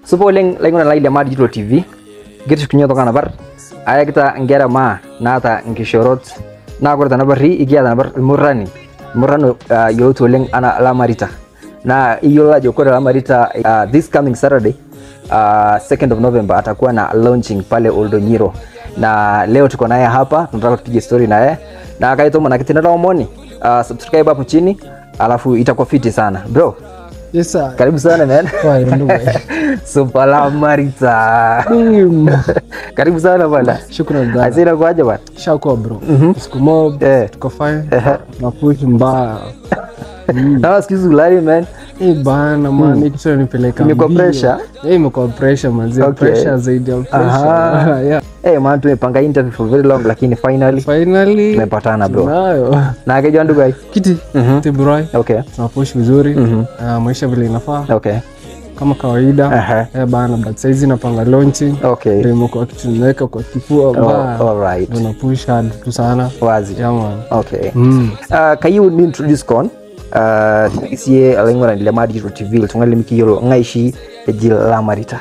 supa oleng laing'urak lai le Maa Digital TV kitushukunye toka napar ayakita nkera maa naata nkishorot naa kore tenaparri ikiata napar ilmurrani ilmurran uh, yioloti oleng anaa Lamarita naa iyiolo ajo kore Lamarita uh, this coming Saturday uh, 2nd of November atakuwa na launching pale Oldonyiro na leo tuko naye hapa tunataka tupige story naye na kaitoma na kitendo omoni uh, subscribe hapo chini alafu itakuwa fiti sana bro Yes, sir. karibu sana man Kwa ndugu. Super Lamarita Mm. karibu sana bwana Shukrani dada. asira kwaje bwana Shakuwa bro. Siku mob, Eh. tuko fine. Ehe. Na push mbaya. na sikizi ulali man Eh bana man, hii kitu inanipeleka Imekuwa mbio. pressure? Eh, imekuwa pressure manzi. Okay. Pressure zaidi ya Aha. pressure. Yeah. eh man tumepanga interview for very long lakini finally Finally. tumepatana bro Tunayo. na akijua ndugu ai Kiti. Mhm. Tibroy. okay Tunapush vizuri. Mhm. Ah, maisha vile inafaa okay kama kawaida. Aha. Eh bana, but saizi napanga launching. okay Ndio imekuwa kitu nimeweka kwa kifua oh, mbaya. all right Tunapush hard tu sana. wazi Yeah man. okay Mm. uh, kayieu nintroduce kon uh, isie alaing'urani le Maa Digital TV iltung'ani lemikiyiolo ng'aishi eji Lamarita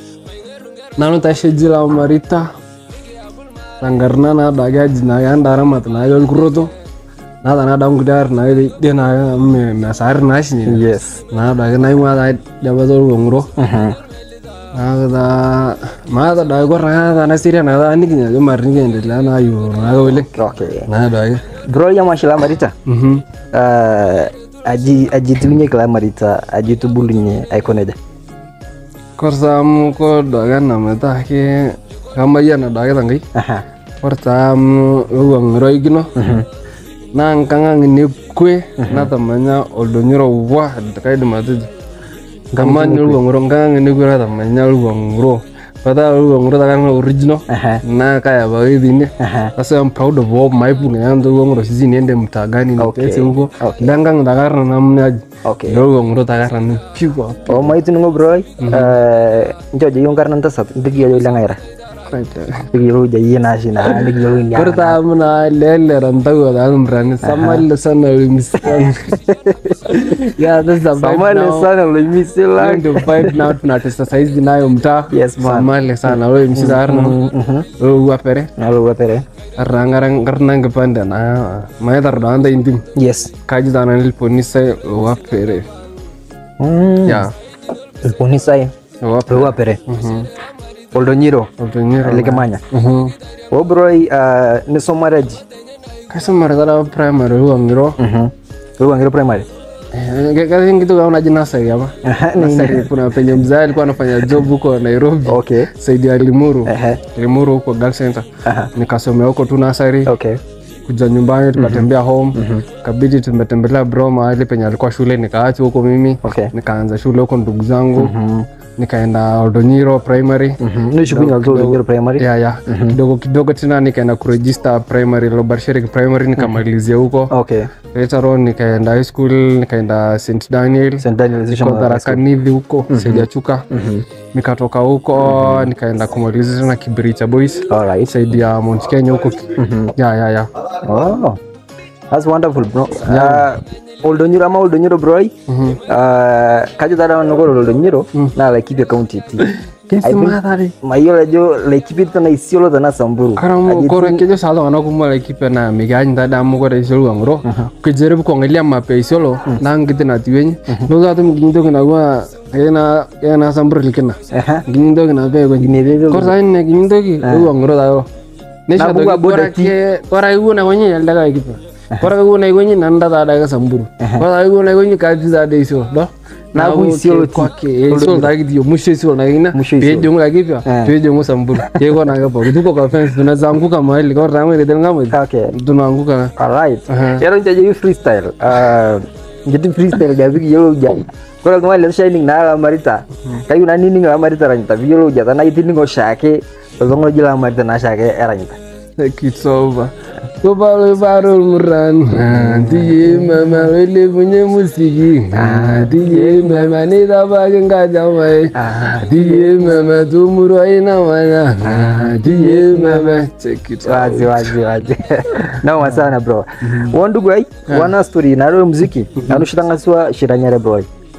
nanu tasheji la marita tangarna na daga jina ya ndara mat na yon kuroto na da na da ngudar na de na me me sar na shi ni yes na daga na ma da da ba zo ngro Mhm. na da ma da da go ra da na siria na da ni ginya jo mar ni gende la na yu na go le okay na daga bro yamashi Lamarita mhm uh, aji ajitulunye Lamarita ajitubulunye aikoneja korsa mu ko daga na meta ke kama ya na daga tangai aha korsa mu lo ngro igino na nkanga ngine kwe na tamanya oldonyiro wa kaidim atejo kama ni luwanguro nkanga ngine kwe na tamanya luwanguro pata luwanguro takanga original aha na kaya baidhine aha sasa I'm proud of all my punga yangu luwanguro sisi niende mtagani Okay. nitese huko Okay. langang takarna namna aji okay luwanguro takarna ni piwa o maituning'o broi ncho jayieu nkarna ntasat ntikiyiolo lengaira tikiyiolou jayie naashi naa nikiyiolou inia Kurta muna lele rantago da mrani samale sana ulimisikan yeah that's a vibe samale now. sana loimisila Learn to vibe now tunatesa saizi nayo mtaa Yes, man. samale sana wewe msida arna wewe wapere nalowatere arrangarang karnang kepanda na maya tardanda intim yes kaji dana niliponisa wapere ya ilponisai wapere lowapere mhm oldonyiro otonyero likimanya mhm o broi nisomareji kasa maradara primary huwa ngiro lowangiro primary kazi kitu kama jina nasari ama Aha, ni- nasari kuna penye mzee alikuwa anafanya job huko Nairobi okay saidi ya Limuru Ehe. Limuru huko Girl Center Aha. nikasomea huko tu nasari okay kuja nyumbani tukatembea home kabidi tumetembelea bro mahali penye alikuwa shule nikaacha huko mimi okay nikaanza shule huko ndugu zangu nikaenda Oldonyiro primary nishukunya oldonyiro primary ya ya kidogo kidogo tena nikaenda kuregister primary Lobarsherik primary nikamalizia huko okay later on nikaenda high school nikaenda St Daniel St Daniel Niko Tharakanithi huko sijachuka nikatoka huko nikaenda kumalizia tena Kibiricha Boys alright saidi ya Mount Kenya huko ya ya ya Oh, that's wonderful, bro. Uh, Oldonyiro ama Oldonyiro broi. Mhm. Uh, kajo tada nogoro Oldonyiro na Laikipia County ti. Kesi madhari Mayiolo ajo Laikipia tana Isiolo tana Samburu. karamu kore kejo salo ana kumwa Laikipia na miganyi tada amu kore isiolo ngoro ukijaribu kuangalia mapa ya isiolo na ngite na tiwenye ndo zato mginto kina kwa kena kena samburu likina Aha. ginto kina pe kwenye Ginelele. kore sa ine ginto ki uwa ngoro dayo nesha Na buga to boda kora ke kora igu na kwenye yalda ka Laikipia kora igu na kwenye nanda tada ka samburu kora igu na kwenye kaji tada isiolo do Na ku Isiolo ti. kwake isiolo dagi dio mushe isiolo na kina Musho Isiolo. pejo mu Laikipia Eh. pejo mu samburu yego na kapo tuko kwa fence tunazanguka mahali kama tangu ile tena ngamo Okay. tunaanguka Alright. Aha. Yaro njaje yu freestyle. Uh, njiti freestyle gabi yolo uja. Kora kama le shining na la marita. Kayu na nini la marita ranyita. Yolo uja tana itiningo shake. Zongo jila marita na shake eranyita. kitsoba kobalo baro muran tiye mama wele bunye musiki tiye mama ni daba genga jamai tiye mama tumuro ina wana tiye mama check it out wazi wazi wazi noma sana bro wandugu ai wana story naro muziki anushitangasiwa shiranyare bro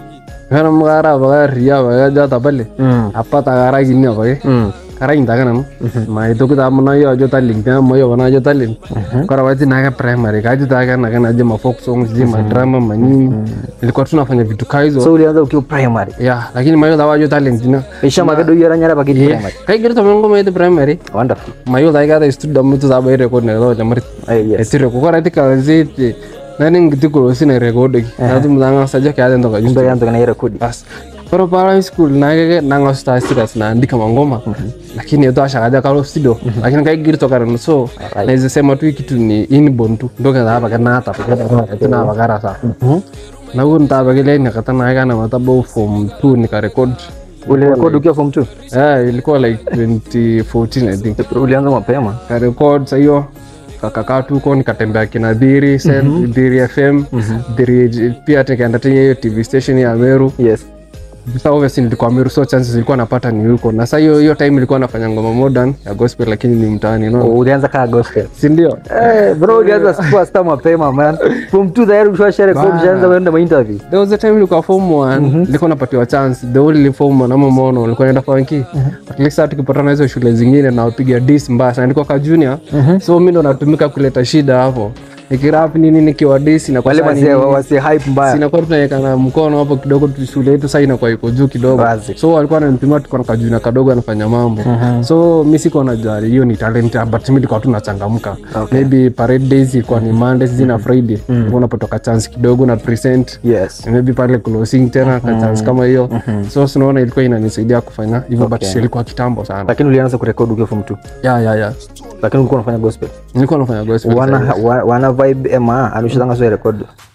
kana mukara apaka ria apaka jata pale Mm. apa takarakini apake Mm. karakinta nanu maitoki taa manayo ajo talent pia mayo pana ajo talent kora wakati nake primary kaji take na kana je ma folk songs je ma drama manini nilikuwa tunafanya vitu kaa hizo so ulianza ukiwa primary ya lakini mayo tawa ajo talent na ishama kedo yaranyara pakiti primary kaigirito mengo maite primary wonderful mayo taa kata studio mutu taa bai record na lo jamari Eh, yes etire ko kora tika ziti nani ngiti ko sina record ki na tum danga saja kaya ndo ka ndo yanza kana rekodi bas koro para high school nake nanga sta serious naandika mangoma lakini yeto ashakaja kalo studio lakini kaigirito kana so Alright. naweza sema tu hii kitu ni inborn tu ndo kaza hapa kana hata tuna bagara sa na huko ntaba kile ni kata na kana matabo form 2 nika record ulirekodi ukiwa form 2 eh ilikuwa like 2014 i think ulianza mapema ka record sa hiyo kakakaa tu huko nikatembea kina dhiri Sen- dhiri fm dhiri pia tikaenda tena hiyo tv station ya meru yes sasa obviously nilikuwa meru so chances zilikuwa napata ni huko na sasa hiyo hiyo time ilikuwa nafanya ngoma modern ya gospel lakini ni mtaani no ulianza kaa gospel si ndio Eh, bro ulianza superstar mapema man form 2 tayari ushasha record Bana. ushaanza kwenda ma interview there was a time nilikuwa form 1 nilikuwa napatiwa chance the only form 1 ama mono nilikuwa naenda funky at least hata tukipatana hizo shule zingine na wapiga dis mbaya sana nilikuwa ka junior so mimi ndo natumika kuleta shida hapo nikirap nini nikiwa dis na wale wase wase hype mbaya sinakuwa tunawekana mkono hapo kidogo tu shule yetu sasa inakuwa iko juu kidogo Wazi. so walikuwa wananipima tuko na kajuna kadogo anafanya mambo so mi siko najua hiyo ni talent but mi nilikuwa tu nachangamka maybe parade days ilikuwa ni mondays zina friday mm unapotoka chance kidogo na present yes maybe pale closing tena ka chance kama hiyo so sinaona ilikuwa inanisaidia kufanya hivyo but Okay. ilikuwa kitambo sana lakini ulianza kurekodi ukiwa form 2 ya ya ya lakini ulikuwa unafanya gospel nilikuwa nafanya gospel wana wa- wana vibe ema alishazanga sio record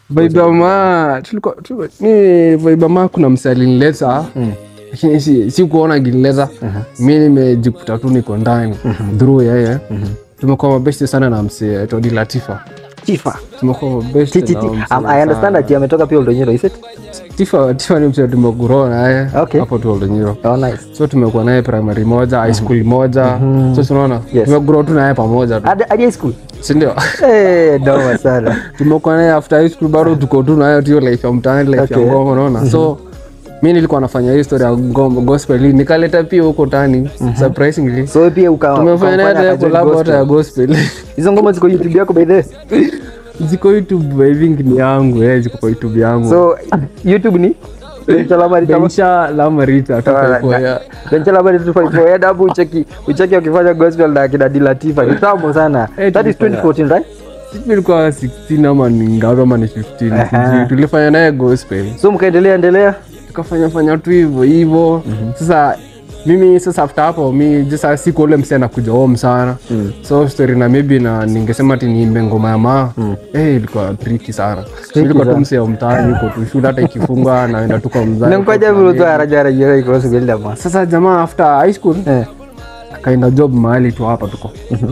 vaibama tulikuwa tulikuwa- mi vaibama kuna mse alinileta lakini si, si kuona akinileta mi nimejikuta tu niko ndani dhuru yeye tumekuwa mabesti sana na mse todi latifa Tifa tumekuwa mabesti Ti- ti- na ti. mse Um, I understand that ametoka pia Oldonyero is it tifa tifa ni mse tumeguro naye Okay. hapo tu oldonyiro oh nice so tumekuwa naye primary moja high school moja so tunaona Yes. tumeguro tu naye pamoja tu hadi hadi high school sindio eh doma sana tumekuwa naye after high school bado tuko tu nayo tu hiyo life ya mtaani life Okay. ya ngoma unaona so mi nilikuwa nafanya hii story ya ngoma gospel hii, nikaleta pia huko tani surprisingly so pia uka tumefanya naye ukamfanya hata akajoin collab hata gospel. ya gospel hizo ngoma ziko youtube yako by the way ziko youtube i think ni yangu eh ziko kwa youtube yangu so youtube ni Benchala Mari Tama- Bensha Lamarita Alright, tuko ya Benchala Mari 254 head hapo ucheki ucheki wakifanya gospel na kina Dilatifa kitambo sana Eh, that is tulifanya. 2014 right sisi ilikuwa 16 ama ni ngapi ama ni 15 Aha. sijui. tulifanya naye gospel so mkaendelea endelea tukafanya fanya tu hivyo hivyo sasa mimi sasa after hapo mi sasa siku ule msi anakuja home sana so story na maybe na ningesema ati niimbe ngoma ya maa eh ilikuwa triki sana ilikuwa tu msi ya mtaani yuko tu shule hata ikifungwa naenda tu kwa mzazi nangoja vile tu haraja haraja iko sugenda ma sasa jamaa after high school eh akaenda job mahali tu hapa tuko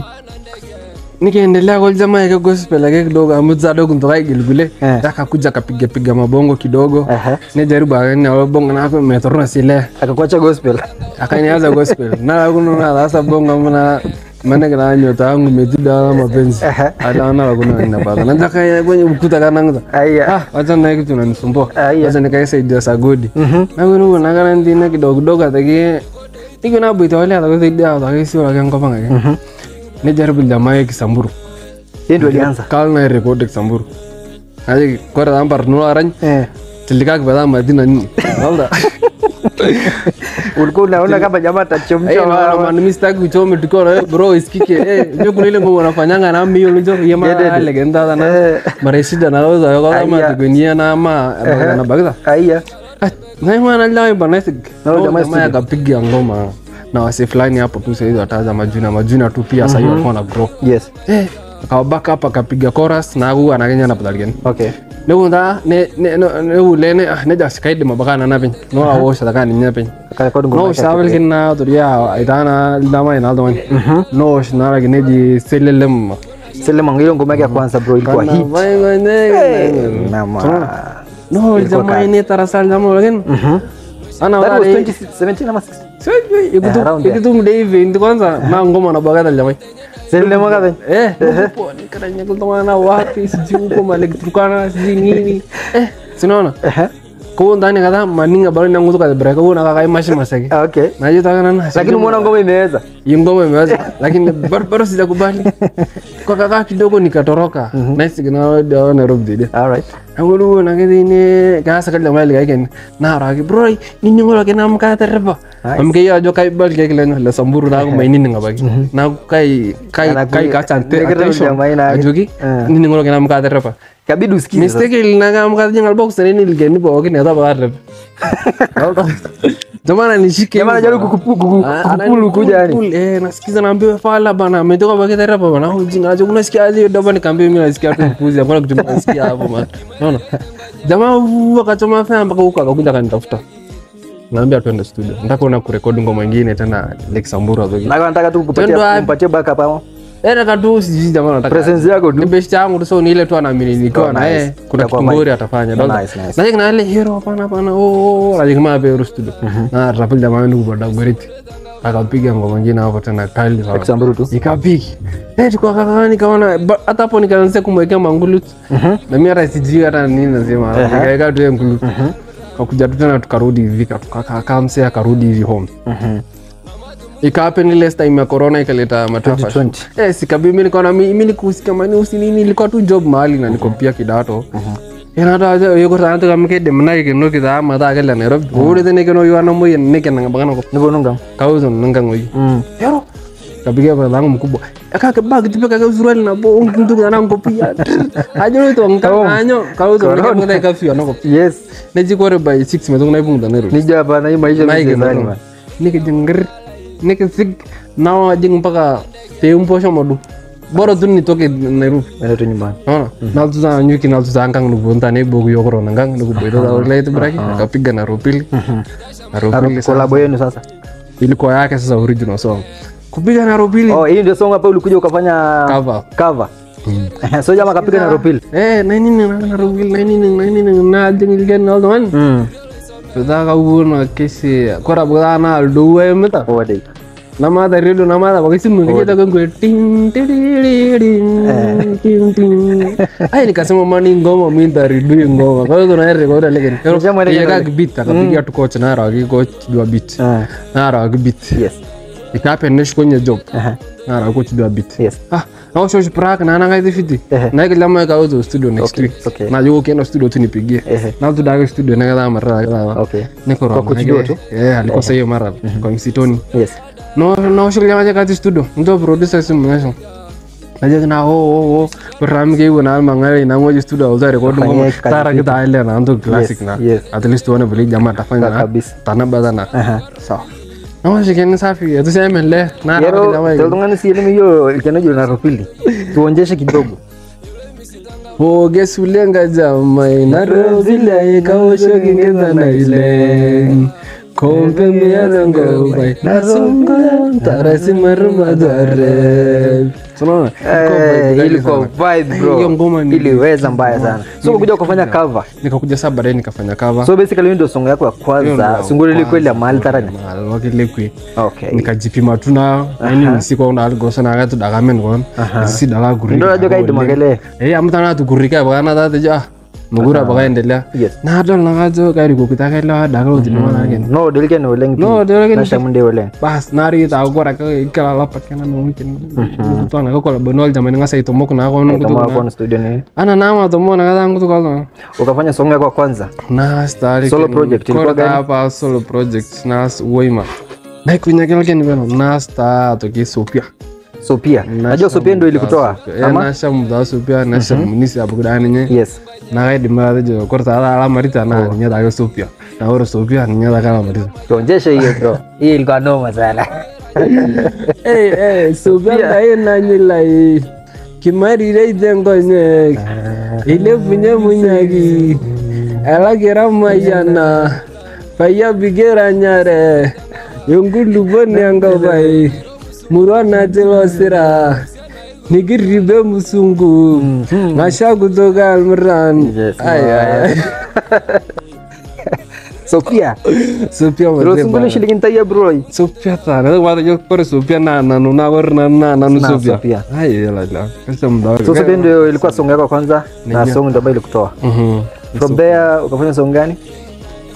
nikaendelea kwa jamaa yake gospel yake kidogo amuzado kuntoka igilgule Eh. akakuja akapiga piga mabongo kidogo Aha. nijaribu akanya bongo nako metorona sile akakuacha gospel akanianza gospel na kununa sasa bongo mana mana kana nyota yangu imetida na mapenzi Aha. hata na kuna ninapata na kaya kwenye ukuta kana ngza aya ah wacha na kitu nanisumbua Aya. wacha nikaisaidia sagodi na kuna na kana ndina kidogo kidogo ataki Iko na bwita wale atakusaidia atakisi wala kengo panga ke. Nijaribu jamaa ya Kisamburu. yeye ndio alianza Kal na record Kisamburu. Aje kora dampar no arany. eh Tilika kwa madina nini. Walda. ulikuwa unaona kama jamaa Eh, atachemsha na wa- man mimi sitaki kuchoma tuko na bro isikike. Eh, ndio kuna ile ngoma unafanyanga na mimi unajua yema Yedede. legenda na Eh. mara shida na roza yo kama Aya. tukunia na ama na bagza. aya Na maana leo banasik. No, No, jamaa jamaa akapiga ngoma na wase fulani hapo tu sasa hizo wataza majuna majuna tu pia sasa hiyo walikuwa na grow. yes Eh, akawabaka hapa akapiga chorus na huyu anakenya na padalgen. okay Nunda ne ne no ne ulene ah ne jas kaide mabaka na pin. No a wo sa kan nya pin. akarekodi ngoma No yake sabel kin na to ya itana dama ina do. No sh na la ne ji selelem. sele mango hiyo ngoma yake ya kwanza bro ilikuwa hit Nama. No jamaa ini tarasal jamaa lagen. Ana That was wale 2017 ama 16? Sijui Eh, around ikutu there. ikutu mdei vendi kwanza na ngoma na bagada jamaa. Sele mwaka venye. Eh, huko nikaranya kutoka na wapi sijui huko Malek Turkana sijui nini. Eh, sinaona. Ehe. kawon tani kata maninga balo nangu tuka bere kawon akakai mashi masaki Okay. naje taka nana Lakini umeona ngoma imeweza. hii ngoma imeweza lakini bado bado sijakubali kwa kaka kidogo nikatoroka nice na dawa Nairobi dide All right. angulu na kidini kasa kali mali kai na ragi bro nini ngolo kena amka terba amke ya jo kai bal kai kelen la samburu na mai nini ngabagi na kai kai Anaku- kai ka chante Nigero attention jamaa ina- ajogi Eh. nini ngolo kena amka terba Kabidi usikize. sasa. mistake ilina kama kazi ngal box ni nilgeni bo kini hata baada jamani nishike Jamaa anajaribu kukupu- kuku- kukupulu kuja yani. eh nasikiza naambiwa fala bana ametoka kwa kitara hapa bana ujinga aje unasikia aje doba nikamwambia mimi nasikia tu mpuzi hapana kitu nasikia hapo man unaona jamaa uu, akachoma fanya mpaka huko akakuja akanitafuta naambia twende studio nataka kuona kurekodi ngoma nyingine tena Lake Samburu hapo Na nataka tu Twende kupatia wapi? kumpatia backup hapo. eh nataka tu sijui jamaa nataka Presence yako ni tu. best yangu tu so ni ile tu anaamini nikiwa Oh, na nice. yeye kuna Itakuwa kitu ngori vibe. atafanya Oh, Ndio- nice, nice. Najik na ile hero hapana hapana oh najik ma pe studio na rapil jamaa ndugu boda goriti akapiga ngoma nyingine hapo tena kali sana Kisamburu tu. ikapiki eh tukwa kaka nikaona ba- hata hapo nikaanza kumwekea mangulu na mimi hata sijui hata nini nasema nikaweka tu hiyo ngulu kakuja tu tena tukarudi hivi tukakaa msee akarudi hivi home Mhm. ikahappen ile time ya corona ikaleta matafa 2020. eh sikabi mimi nikaona mi- mimi nikusika mani usi nini ilikuwa tu job mahali na niko pia kidato ena ta jo yuko ta ta kamke dem na ke no kita ma ta kele Nairobi ore tene ke no yuana mo yen ne ke nanga bangana ko Nipo nunga. kauzo nanga ngoi Mm. yaro kapiga kwa langu mkubwa akaka bag tipe kaka suruali na bo mtu kana ngopia ajo to ngka anyo kauzo ne ke ka fio no ko Yes. ne jikore by 6 mezo na ibung da Nairobi Nija hapa na hii maisha naike mchezaji man. nike jengger nike sig nawa jeng mpaka teumpo shomodu boro tu nitoke Nairobi Nenda tu nyumbani. Naona? Naltu za nyuki naltu za angkang nugu ntane bogu yokoro nangang nugu boito za ulai itu braki akapiga na rupili na rupili sasa Kolabo yenu sasa. ilikuwa yake sasa original song kupiga na rupili Oh, hii ndio song hapa ulikuja ukafanya cover cover. so jamaa kapiga na Ropil. eh na nini na na rupili na nini na nini na jeng ilgen na aldo man Mm. Sudah kau na kesi kora bukan na aldo eh meta Oh, dai. nama dari dulu nama ada pakai simu kita kan gue ting ting ting ting ting ay nikasema mani ngoma mi dari dulu ngoma kalau tu naik rekod lagi Nisema ile ya kag beat akapiga tu coach na ragi coach dua beat Ah. na ragi beat Yes. ikapendesh kwenye job Aha. na ragi coach dua beat Yes. ah na shosh prak na nanga hizi fiti Ehe. na kila mmoja kauzo studio next Okay, week okay. na yuko kienda studio tu nipigie Ehe. na tu daga studio na kama mara kama Okay. niko Kwa roho kujua tu? eh alikosa hiyo mara kwa msitoni Yes. no no shughuli maja kati studio ndo producer simu nasho naje na ho ho ho ram ke wona al mangale na ngoje studio auza record Fanyia ngoma kazi tara kita ile na ndo classic na yes. at least wana beli jamaa tafanya na Kabisa. tana badana Aha. sawa na shikeni safi ya tuseme le na Yero, rafiki jamaa tolongani si elimu hiyo ikianajo na Ropili. Tuonjeshe kidogo. Oge sulenga jamai na rozile kaosho kingeza na ile kompe miarango bai na songo tarasi maruma dare Tunaona? Eh, ilikuwa vibe bro. Hiyo ngoma ni- iliweza mbaya sana. So kuja kufanya cover. Nikakuja saa baadaye nikafanya cover. So basically hiyo ndio song yako ya kwanza. Sunguri ilikuwa ile ya mahali taranya. Mahali wakilekwi. Okay. nikajipima tu nayo yani nisikuona aligosana akati dakamen kon sisi dala gurika Ndio najua kaidi magele. eh amtana tu gurika bakana tata ja mugura bakaendelea Yes. na adol nakajo kari kokita kela daka utinona ken No, dilike ni oleng. no dole Na shamunde oleng. bas nari ta gora ka ikala lapat kana no mungkin to na ko la bonol jamani ngasa itomok na ko no Kama wako na studio ni. ana nama tomo na kata ngutu kalno Ukafanya song yako ya kwanza. na stari Solo project, ilikuwa gani? hapa solo project nas woima na kunya kile ken beno nas ta to ki sopia So pia. Najua so pia ndio ilikutoa. Ama? nasha muda sopia nasha munisi abu kudani nye Yes. na kai dimba jo korta ala marita na nya ta sopia na oro sopia nya ta kala marita Tuonjeshe hiyo bro. Hii ilikuwa noma sana. eh eh sopia dai na nyilai kimari rei dengo nye ile punya munyagi ala kira mayana paya bigera nyare yongulu boni anga bai murwana tilosira nikiribe musungu ngasha kutoka almran Yes, ay ay ay So pia. sopia Bro, sunguli shilingi ntaya bro. sopia tana wata yo kore sopia na na no na war na na na Na sopia Sophia. ay la la kasa mdawa So so pia ndio ilikuwa song yako ya kwanza na song ndio ambayo ilikutoa. mhm From there ukafanya song gani?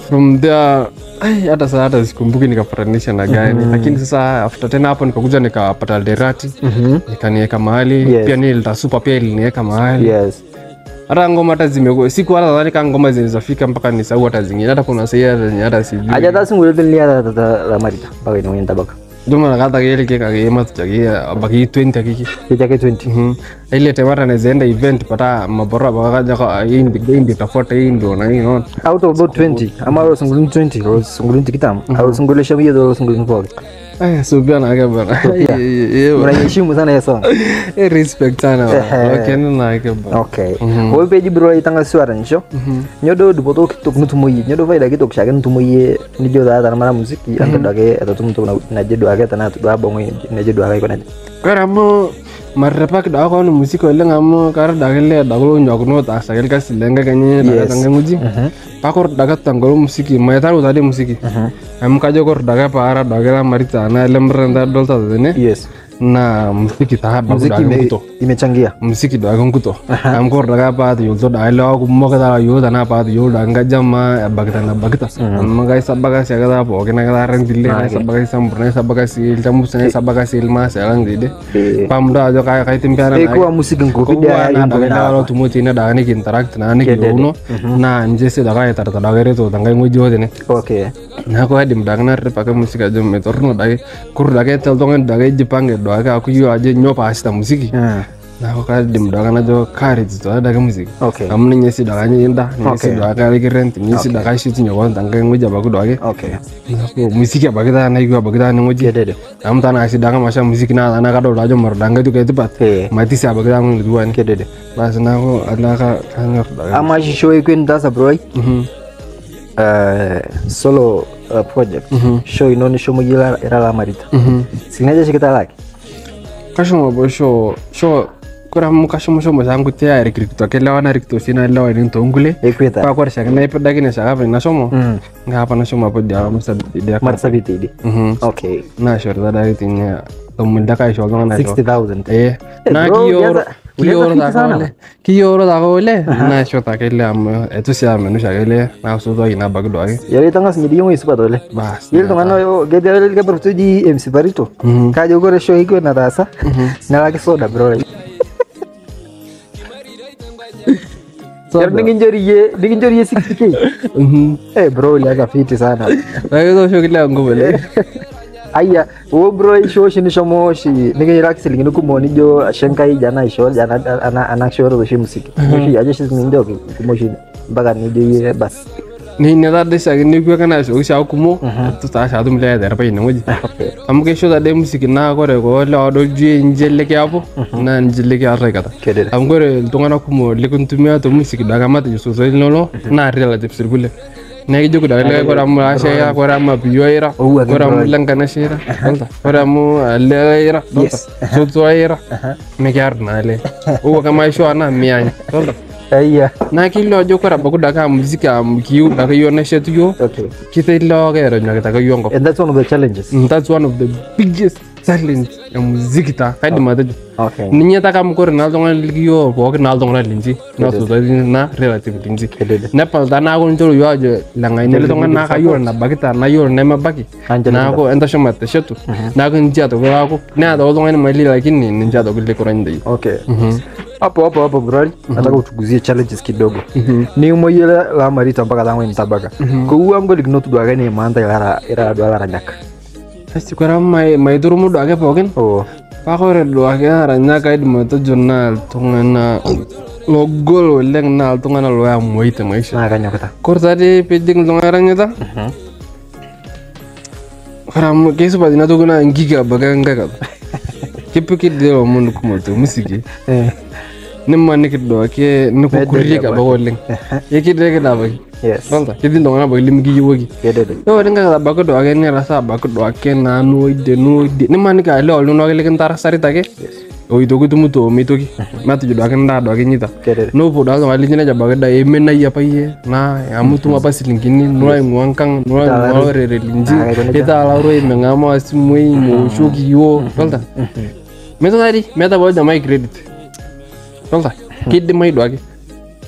from there ai, hata saa hata sikumbuki nikapatanisha na gani lakini sasa after tena hapo nikakuja nikapata alderati Mhm. ikaniweka mahali Yes. pia nilitasupa pia iliniweka mahali Yes. hata ngoma hata zimekuwa siku hata nadhani kama ngoma zinawezafika mpaka nisahau hata zingine hata kuna sahii hata zenye hata sijui Aja ta singolio nilia ta ta la marita. Mpaka ina wenda baka. Juma nakata kile kile kagema tuchagia baki 20 akiki Kicha ke 20. Mhm. ile temata nazaenda event pata mabora bakaja kwa hii ndio hii ndio tafuta hii ndio na hii no Out of about 20. Ama ro singolio 20. Ro singolio tikitam. Au singolio shamia do singolio mpoga. eh so pia na ke bana Sophia. eh Unaheshimu sana hiyo song. eh respect sana okay na ke bana Okay. Wo peji bro itanga swara nisho. Nyodo dupoto kitok nutumoyi. Nyodo faida kitok shake nutumoyi. Nijo da ta mara muziki anga dage atatum to na jedo age tana to ba bongo na jedo age kona. kara mo marrepak da ko no musiko le ngamo kar da gele da ko nyok no ta sa gel kas lenga kanye da Yes. tanga nguji pakor daga tangolo musiki mai taru tadi musiki am kajo kor daga para daga marita na lemrenda dolta dene Yes. na muziki ta ba Muziki daga ime- kuto imechangia. muziki daga kuto am kor daga pa to yulto da lo ko mo ka da yo da na pa to yo da nga jamma bagta na bagta am ga sabaga sa ga da po ke na ga ren dille na sabaga sampurna sabaga sil tamu sa sabaga sil ma sa lang dide Eh. pamda ajo kaya kaya timpiana Eh kuwa musiki ngopida na daga na lo tumu tina da ni interact na ni kiuno na nje se daga tar tar daga reto tanga ngoji wodene Okay. na ko hadim daga na re pake musika jo me torno daga kur daga tel tonga daga jipange daga aku yo aje nyopa asta musiki Hmm. na ko hadim daga na jo kare to daga musiki Okay. amna nyesi daga ni inda nyesi daga ri rent nyesi daga shi tinyo wan tanga ngoji ba ku daga Okay. na ko musiki abagida na igu abagida ni ngoji Kedede. am tana asi daga masha musiki na na ka do dajo mar daga tu kai tepat Eh. mati sa abagida ngi duan Kedede. basi nako alaka kanyor daga Ama show ikwin tasa bro. Mhm. Uh, solo uh, project. Show inoni show mugila era la marita. Mhm. Sinaje shikita laki. kashomo bo sho sho kora mu kashomo shomo sangu tia rikirikto kelewa na rikto sina lewa ni tongule Ekwita. pa kwar shaka na ipada kine shaka pe na shomo Mm. nga hapa na shomo po dia musa dia Marisa biti. mhm Okay. na shor da dari tinya tomun da kai shoga na sho 60,000. eh na bro, kiyor ulianza- kiyor ulianza da fiti sana. kole kiyor da kole na shota kele am etu sia menu shaka kele na so do ina bagdo age Yari tanga sinyi mo isipa tole. bas Yel tongano yo gede yel ke bro tuji MC Barito. Mhm. Kaje gore show ikwin na tasa. Na laki soda bro. Yar ningin jori ye, ningin jori ye 60k. mhm Eh bro, uliaga fiti sana. na hizo sho kile ngubele Aya, wo bro isho shini shomo shi nige iraki silingini kumoni jo shenkai jana isho jana ana ana shoro shi musiki. Shi aje shi ndio kumo shi mpaka ni je bas. ni ne da de shaka ni kwa kana sho sha kumo tu ta sha dum le da pa ina ngoji Okay. am ke sho da de musiki na gore ko le odo je njelle ke apo na njelle ke arre kata Kedede. am gore tungana kumo le kun tumia to musiki da ga mata so so lolo na relative sirbule ne ke jogo da le gore am ashe ya gore am biyo ira Oh, again, gore am bro. langa na shira dolta gore am le ira dolta so so ira me ke ar na le o kama sho na mianya dolta Aya. na kilo jo kora baku daga muziki am kiu daga yo na shetu yo Okay. kita ilo ga ero nyaga daga yongo And that's one of the challenges. Mm, that's one of the biggest challenge ya muziki ta kaidi mata Okay. ninya ta kam kore na donga liyo bo ke na donga linji na so da na relative linji Kedede. na pal ta na ko njoro yo aje la ngai ne donga na ka yo na bagita na yo na ma bagi Anja na ko enta shoma te shetu na ko njia to ko ko na do donga ni mali lakini ninja do kile kora ndai Okay. Hapo hapo hapo bro. Nataka utuguzie challenges kidogo. Ni umoyela la marita mpaka tangu mtabaka. Ko uwa ngo ligno tu dwaga ni manda ira ira dwala ranyak. asi kora mai mai duru mu do age pokin Oh. pakore do ake aranya kaidim atejo naa iltung'ana logol oleng naa iltung'ana loyamoita maisha Na kanyokita. kore taadi piijing iltung'ana eranyita kore amu keisupat ina toki naa nkiki abaki enkae kata kipiki dii lomon kumok temusiki Eh. nimaniki duake nikukurieki abaki oleng ekideki dii abaki Yes. dolta ketii iltung'ana abaki limikiyiewuaki Kedede. ore nkakata abaki duake nirasa abaki duake naa noide noide nimaniki ale oltung'ani likintarasarita ake oitoki tumuto meitoki matejo duake ndaa duake nyita Kedede. nopuo duake oltung'ani linyi nejo abaki da emenai apa yie naa amu itum apa silingini nulo aing'ua nkang nulo aing'ua lorere linji Ah, aiko nejia. itaalauro imeng'amaa simui mooshoki iyioo dolta meeta tadi meeta pooki jamai credit dolta kidimai duake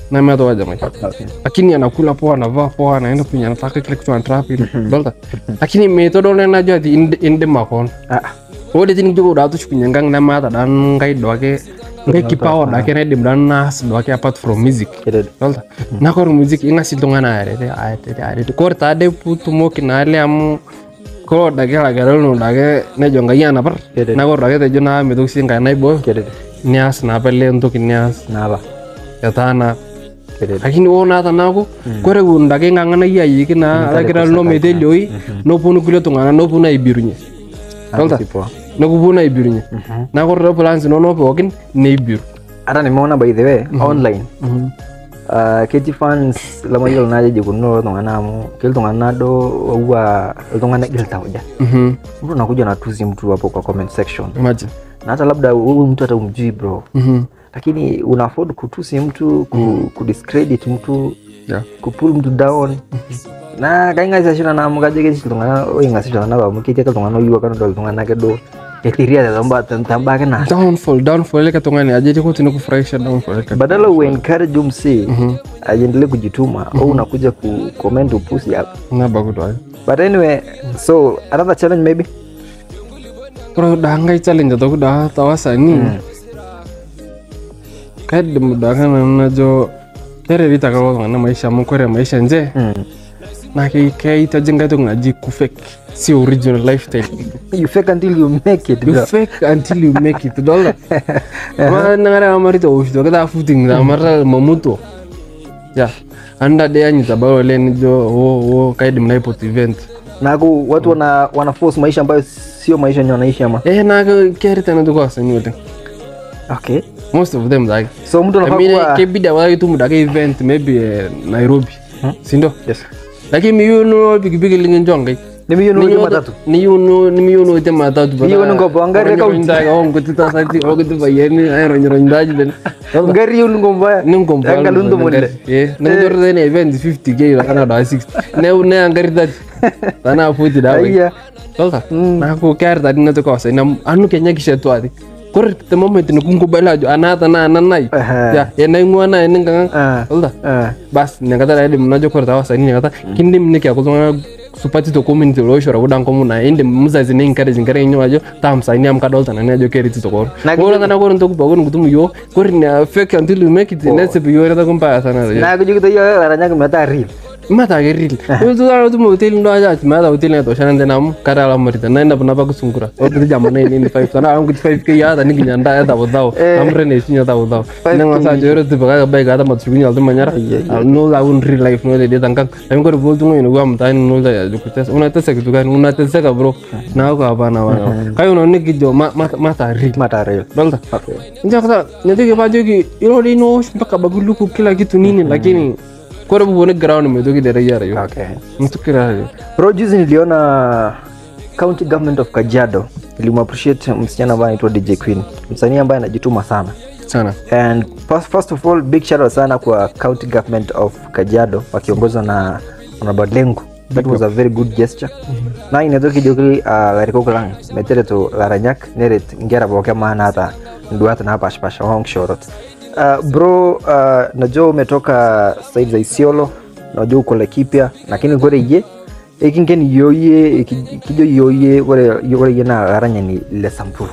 nemeeta wajamai Okay. lakini anakula poa anavaa poa anaenda penye anataka kile kitu anataka vile dolta lakini meitodolu najo ati ind- indim akon Ah, ore tini kijo daa tushukunye nkang nemaata daa nkai duake nkai kipawa duake naidim daa naas duake apart from music kedede. dolta na kore music ing'as iltung'ana arete arete arete kore taade putumoki naale amu kolo dake lagerelno dake nejo nkai anapar Kedede. na kore dake tejo naa mitoki sii nkai naibooyo Kedede. nias naapa le ntoki nias Naapa. etaana Kedede. lakini ore naa tanaaku kore kun dake ng'ang'anayie ayieki naa lakira lino metelioi noponu kulie tung'ana noponu aibirunye dolta Si poa. nekuponu aibirunye na kore te plans inonok pookin neibiru hata nimeona by the way online uh, ketii fans lamayiolo naajo eikununo iltung'anak amu ketii iltung'anak do oua iltung'anak gil tauja Mhm. mtu anakuja natusi mtu hapo kwa comment section imagine na hata labda huyu mtu hata umjui bro Mhm. lakini una afford kutusi mtu ku, kudiscredit mtu Yeah. kupull mtu down na kaing'asishana namu kajo ketii iltung'anak oing'asishana nabo amu ketii ake iltung'anak oyieu ake nedol iltung'anak ake do etiria tembaa ake naa downfall downfall ile katungani aje tiko tinakufurahisha downfall ile badala uencourage umsee aendelee kujituma au unakuja ku comment upusi hapo na bagudo ay but anyway so another challenge maybe kuro da ngai challenge to da tawasa ni kaidim da kana najo kere rita ka ko na maisha mo kore maisha nje mm. na ke ke ita jenga to ngaji ku fake si original lifestyle you fake until you make it you bro. fake until you make it dollar ma nangara amarito ushto kada footing da mara mamuto ya anda de anyi tabaro len jo wo wo kaidim na ipot event naku watu wana, wana force maisha ambayo sio maisha yenye wanaishi ama eh na ke kere tena to kosa ni wote okay most of them like so mtu I anafaa mean kuwa ke bida wala tu muda ke event maybe eh, Nairobi sindo yes lakini miyuno pikipiki lingin jongai ni milioni moja matatu niyuno nimiyuno te matatu Miyuno ngopo, angari account. ndaga on kuti ta sati o kuti bayeni ay ronyo ronyo daji den ngari hiyo lungo mbaya nim kom pal Angalundu mulle. eh na jor den event 50k la kana da 60 ne ne angari dat tana futi da bai Aiya. tolta na ko kar da dinna to ko sai na anu kenya kishe to ati kor te moment ni kungu bala jo anata na nanai Aha. ya ya na ngwana ni ngang Ah. tolta Ah. bas nyakata da dim najo kor tawa sai nyakata kindim ne kya kuzona supati to community lo shora kudan komu na inde muzazi ne encourage ngare nyo ajo tam sai nyam kadolta na nejo keri to kor Na ngora na kor to kuba gon kutum yo kor na fake until you make it let's be yo ta kumpa sana na kujuki hiyo aranyaka meta real mata geril tu dara tu hotel ndo aja mata hotel ne to shana ndena kara la marita na enda puna baku sungura o tu jama ne ni 5 sana ang 5 ke ya da ni nyanda ya da bodao amre ne sinya da bodao na ngasa jero tu baga bai ga da mat sugunya altu manyara no la un real life no de de tangkan am ko bol tu no gam ta no da ya jukutas una ta se tu kan una ta se ka bro na ko apa na wana kayo no ni kijo ma mata real mata real Dolta. okay Nja kata nyatike pajoki ilo lino mpaka baguluku kila kitu nini lakini kore bubone ground metoki dere yara yo okay mtukira yo bro juzi niliona county government of kajiado ilimappreciate msichana ambaye anaitwa dj queen msanii ambaye anajituma sana sana and first, first of all big shout out sana kwa county government of kajiado wakiongozwa na honorable that was a very good gesture na inatoki jokili uh, larikok lang metereto laranyak neret ngera boke maana hata nduata na pashpasha wong shorot uh, bro uh, najua umetoka side za isiolo najua uko Laikipia lakini kore ye ekingen yoye iki- kijo yoye kore kore ye na laranyani le Samburu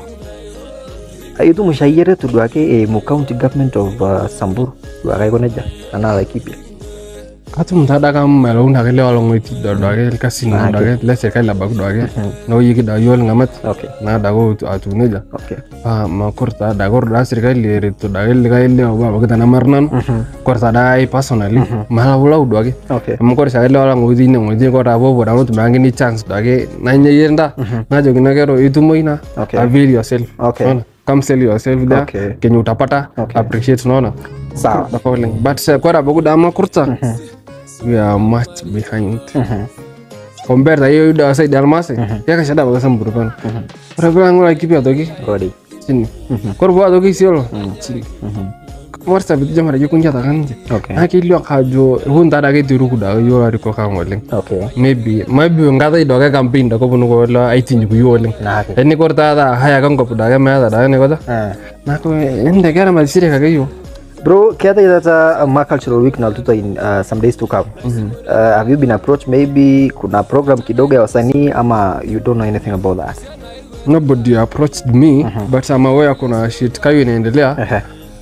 itu mushayiere tu duake e mu county government of uh, Samburu duake iko neja ana Laikipia katu mtada kam melo unda kele wala ngoti do do ke kasi na do ke le se kala bak do ke no yiki da yol ngamat okay na da go atu ne ja okay pa ma korta da gor da sir kali re to da ke ga ile ba ba kita namarnan korta da ai personally mala wala do ke okay mo kor sa le wala ngodi ne ngodi ko da bo bo da no tumangi ni chance do ke na nye yenda na jo gina kero itu moina Okay. avail yourself Okay. Unaona? come sell yourself there Okay. kenye utapata Okay. appreciate unaona sawa the following but uh, kwa sababu dama kurta we are much behind compare ta hiyo da side almase ya kasha da baga samburu pan ora bra ngora kipi atoki Rodi. chini kor bo atoki siolo chini mar sa bitu jamara ju kunja ta kanje okay aki lyo kajo hun ta da ke tiru kuda yo ari ko ka ngoleng okay maybe maybe ngata ido ka campaign da ko bunu ko la aitin ku yo oleng na ake eni kor ta da haya kan ko da ga ma da da ne ko da ah na ko ende gara ma sire ka yo Bro, keata that uh, ma cultural week na tuta in uh, some days to come. Uh, have you been approached maybe kuna program kidogo ya wasanii ama you don't know anything about that? nobody approached me but I'm aware kuna shit kayo inaendelea Ehe.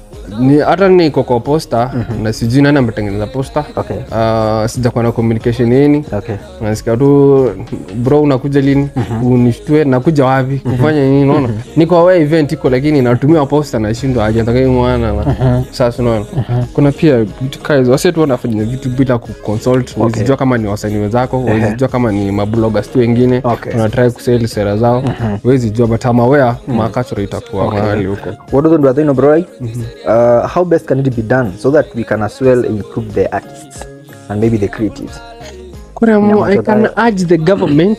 ni hata niko kwa posta na sijui nani ametengeneza posta Okay. uh, sijakuwa na communication yeni Okay. nasikia tu bro unakuja lini unishtue nakuja wapi kufanya nini naona niko aware event iko lakini natumia posta nashindwa aje nataka hii mwana na sasa unaona kuna pia vitu kaizo wase tu wanafanya vitu bila kuconsult okay. Wezijua kama ni wasanii wenzako wezijua kama ni mabloggers tu wengine Okay. wanatry kuseli sera zao wezijua but I'm aware makachoro itakuwa mahali huko What do you think, bro? Uh, how best can it be done so that we can as well improve the artists and maybe the creatives? kuremo i can urge the government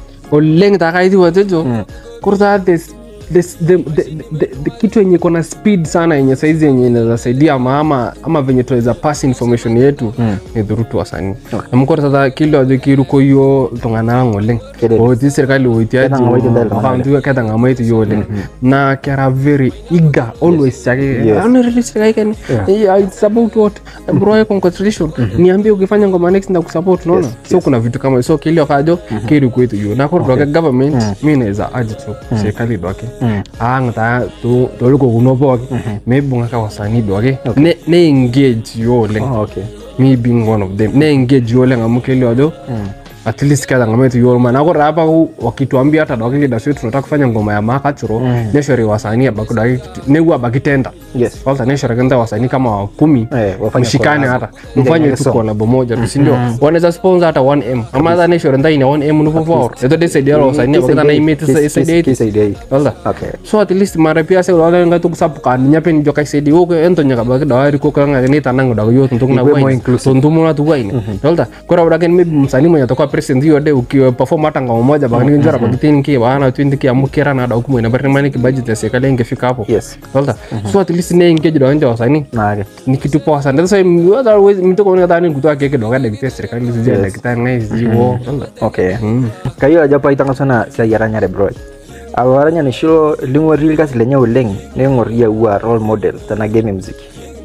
oleng takaiti watejo kurta this this the, the, the, the kitu yenye iko na speed sana yenye saizi yenye inaweza saidia ama ama, ama venye tunaweza pass information yetu ni through tu wasanii namukora tata kilo ajo kiruko yo tungana ngoleng Kedede. oti serikali oitiaji Ketha ng'amaiti ndel tung'ana akantu ketha ngamaiti yo oleng na kera very eager always chake Yes. "Ah, release serikali kani yeah, it's about what bro congratulation niambie ukifanya ngoma next na kusupport unaona so kuna vitu kama so kilio kajo kiri kwetu yo na kwa okay. government mimi naweza aje tu serikali doke ang ta tu to liko kuno poke maybe ngaka wasanii doke ne ne engage yo leng Oh, okay. me being one of them ne engage yo leng amukilio jo at least kada ngama tu yo maana kwa hapa ku- wakituambia hata doke kida swetu tunataka kufanya ngoma ya makachuro neshori wasanii abakudaki ne huwa bakitenda Yes. kwanza neshori kwanza wasanii kama wa kumi Eh, wafanye mshikane collab. hata Ile mfanye ile tu song. kolabo moja tu sindio wanaweza sponsor hata 1m ama hata neshori ndai na 1m nupo for eto de saidia wasanii abakita na imeti Kis- saidia kis- kisaidia hii. Walda. Okay. so at least mara pia se wala nga tu sapu kan nya pen jo kai se di oke ento nya ka ba da ri ko kanga ni tanang da yo tuntung na Ikue more wai inclusive. so ntumu na tu wai walda kora ura ken maybe msanii mwenye atakuwa president hiyo de ukiwa perform hata ngoma moja ba ni njara ba kitin ki ba na twindi ki amukira na da hukumu ina bari mani ki budget ya serikali ingefika hapo Yes. walda so at least ne engage da nje wasanii Na, okay. ni kitu poa sana sasa otherwise mtu kwa nini kutoa keke doga de kitia serikali zije da kitanga ziwo walda Okay. Kayo aja pa itang sana sa yaranya de bro. Awaranya ni shilo lingwa real kasi lenye uleng nengor ya ua role model tana game muziki.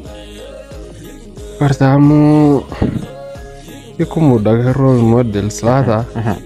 pertama iku muda role models lata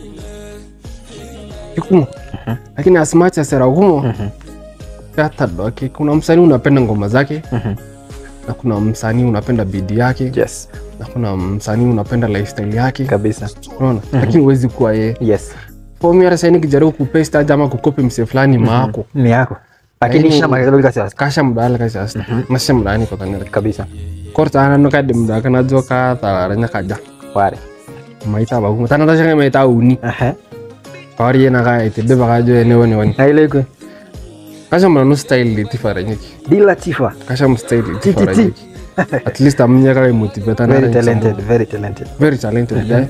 iku lakini as much as ragumo hata doke kuna msanii unapenda ngoma zake na kuna msanii unapenda bidii yake Yes. na kuna msanii unapenda lifestyle yake Kabisa. unaona lakini huwezi kuwa yeye Yes. for me hata sasa nikijaribu kupaste aje ama kukopi mse fulani maako Ni yako. Lakini Lakini- shina magalo kasi as- kasha mudala kasi asta nasha mudani kwa tanera kabisa. korta ana no kadim da kana joka talaranya kaja Ware. maita ba kuma tana tasha maita uni Aha. kawari yana ka ite de baka jo ne woni woni Na ile iko kasha mna no style li tifara nyiki Dila Tifa. kasha mu style li tifara ti. nyiki at least amnya ka motivate na Very talented, very talented. very talented guy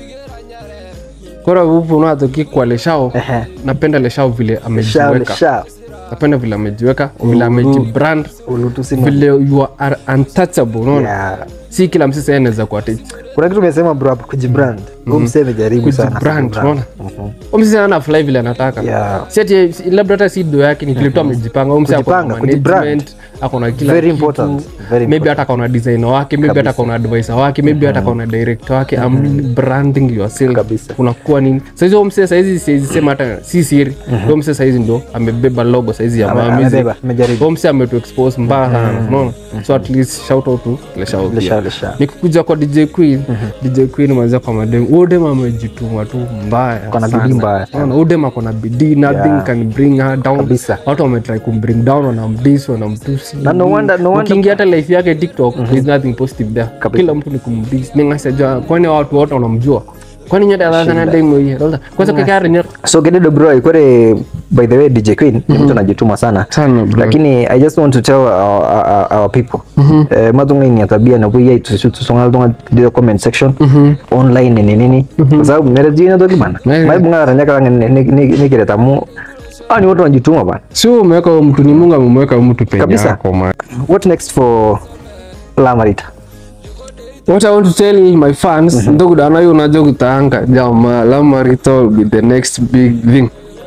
kora upo na to ki kwa leshao Aha. napenda leshao vile Shao amejiweka shao. napenda vile amejiweka vile amejibrand Ulutu sima. vile you are untouchable unaona Yeah. si kila msisi anaweza kuwa teach Kuna kitu umesema bro hapo kujibrand. Huyu msee amejaribu sana. kujibrand kujibrand. unaona umsisi ana fly vile anataka Yeah. si ati si- labda hata si do yake ni vile tu amejipanga umsi ako na Kujipanga, kujibrand. management ako na kila Very kitu. important, very maybe hata kaona designer wake maybe hata kaona advisor wake maybe hata kaona director wake I'm branding yourself Kabisa. unakuwa nini saizi huyo msee saizi siwezi sema hata si siri huyo msee saizi ndo amebeba logo saizi ya Ame- Mamizi amebeba, amejaribu. huyo msee ametu expose mbaya sana unaona so at least shout out to Leshao Le pia shao le shao. nikikuja kwa DJ Queen DJ Queen mwanzo kwa madem huyo dem amejituma tu mbaya Kona sana. bidii mbaya. Unaona, huyo dem ako na bidii nothing Yeah. can bring her down Kabisa. watu wametry kumbring down wanamdis wanamtusi Na no wonder- no wonder- ukiingia hata life yake tiktok there's nothing positive there Kabisa. kila mtu ni kumdis ningasajua kwani watu wote wanamjua kwani nyote adhana demo hii kwanza kikari nyer so kededo bro ikore by the way dj queen ni mtu anajituma sana Sana, bro. lakini i just want to tell our, our, our people eh, matunga ini ya tabia na kuya tusonga tunga the comment section online ni nini kwa sababu mere jina to kibana Yeah. mai bunga ranya kala ni ni ni kile tamu ah ni watu wanajituma bana sio umeweka huyo mtu ni mungu amemweka huyo mtu penye Kabisa. yako man what next for lamarita What I want to tell my fans, ndugu dana hiyo unajua kutaanga jama Lamarito will be the next big thing.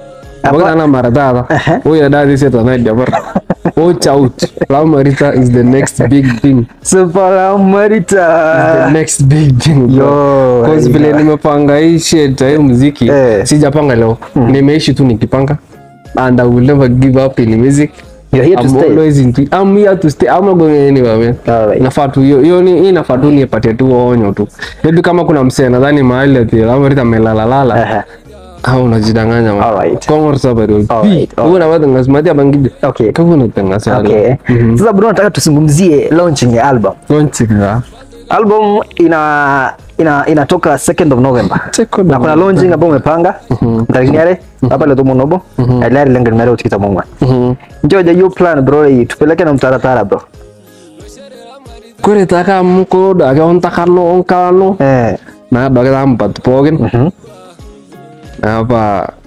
Apa- Abang ana mara tata. Aha. Oya dadi seta na dabar. Watch out. La Marita is the next big thing. Super Marita. The next big thing. bro. Yo, Cause aina. vile nimepanga hii shit ya hii muziki Eh. sijapanga leo. Nimeishi tu nikipanga. And I will never give up in music. You're here to I'm stay. always into it. I'm here to stay. I'm not going anywhere, man. Alright. Nafaa tu hiyo hiyo ni hii nafaa tu nipatie tu onyo tu. Maybe kama kuna msee nadhani mahali ati La Marita amelala lala. Aha. au unajidanganya man. Alright. Kama sababu Alright, alright. una watu ngasmatia bangide Okay. kama unatangaza Okay. Sasa bro, nataka tusungumzie launching ya album. konchiga Album ina ina inatoka 2nd of November. Second na of kuna launching ambao umepanga mtarikiniare hapa leo tumonobo alari lenga nimere utikita mungwa njoja hiyo plan bro hii tupeleke na mtaratara bro kore taka muko dake ontakano onkano eh na dake tampat pogin mhm apa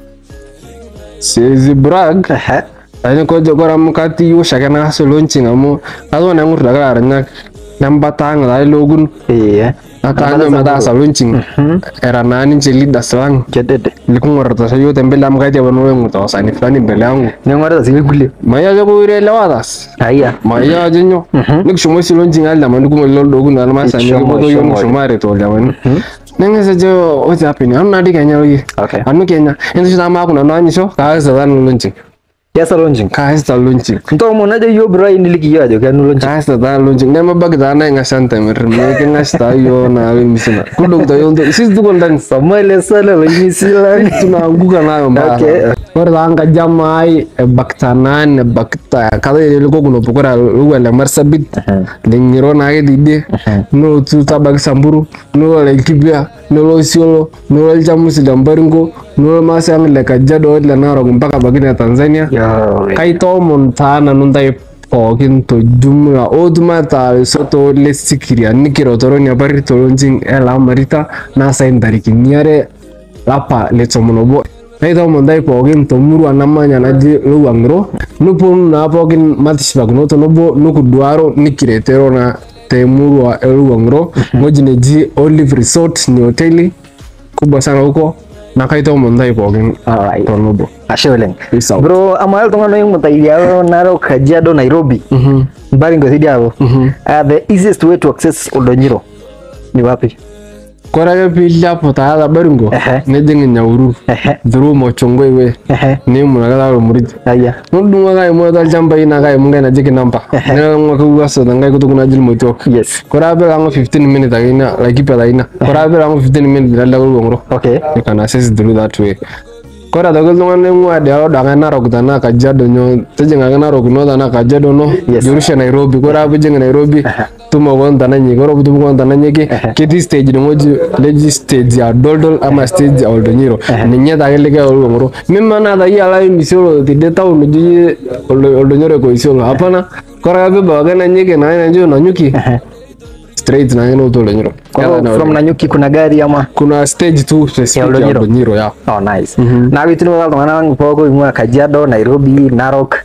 sizi brag Ehe. lakini koje kora mukati yo shake na so launching amu kazo na ngur daga arnya nambatang dai logun iya akanyo mata sa launching era nani je leaders lang jedede likungorta sa yote mbele amkati abano wengu tawasani fulani mbele yangu ningora zingule maya jo kuirelewatas aya maya jenyo nikishumo silonjing alda mani kuma lol dogun al masa ni Ishomo, ko yo ishomo. ngishumare to alda mani nengese jo what's happening anu nadi kenya yi Okay. anu kenya enzo shita ma kuna nani sho ka sa dan launching yasa launching ka sa launching nto mo naje yo bro hii nilikiyo jo kan launching ka sa dan launching nema bag da na ngasanta mer me ke ngasta yo na we misina kudo to yo ndo sis du kon dan samale sala la misila tunaanguka nayo mbaya Okay. ore tanga jamai baktanan bakta kada ile ko kuno pokora luwele marsabit lingiro na ke dide no tu tabak samburu no le kibia no lo siolo no le jamusi dambaringo no masang le kajado le naro mpaka bagina Tanzania yo kai to montana nundai pookin to jumla oduma ta soto le sikiria nikiro toroni abari tolonjing ela marita na sain tarikini are lapa le tomonobo kai to mondai pookin to murua namanya naji luwangro nupon na pookin matishbagno to nobo nukuduaro nikiretero na te murua eluwangro ngoji neji Olive Resort ni hoteli kubwa sana huko na kai to mondai pookin alright to nobo ashe oleng Peace out. bro amal tungano yung mutaidia naro kajiado nairobi Mhm. mbali ngozidi hapo Mhm. uh, the easiest way to access oldonyiro ni wapi Kore ake piilepu taata baringo Ehe. nijing Nyahururu Ehe. through Mochongoi way Ehe. niimun ake taata Ormuriti aya nudung'o ake aimua tolchambai naa kaimu nkai naji Kinamba nilang'u ake wuaso tenkai kutuk naji Irmotiok yes kore ake piilang'u 15 minutes ake ina Laikipia taa ina kore ake piilang'u 15 minutes nilelek Oluong'oro okay you can access through that way kore aitoki iltung'anak oing'ua idialo duake Narok tenaa Kajiado nyoo tijing'aki Narok ino tenaa Kajiado no Yes. jorusha Nairobi kore ake piijing Nairobi tumo koon tananyeki kore piitum koon tananyeki ketii stage ineng'oji neji stage ya Doldol ama stage ya Oldonyiro ninye taake likae Oluong'oro mimanaa taa iyie alo aimisiolo tidie town oji iyie Oldo- Oldonyiro eko Isiolo hapana kore ake piibau ake Nanyeki naa Nanjo Nanyuki straight naake noutu Oldonyiro Kwa Keeta hivyo na from Nanyuki kuna gari ama kuna stage tu specific ya Oldonyiro. Oldonyiro ya oh nice na gitini kwa tungana poko imwa Kajiado Nairobi Narok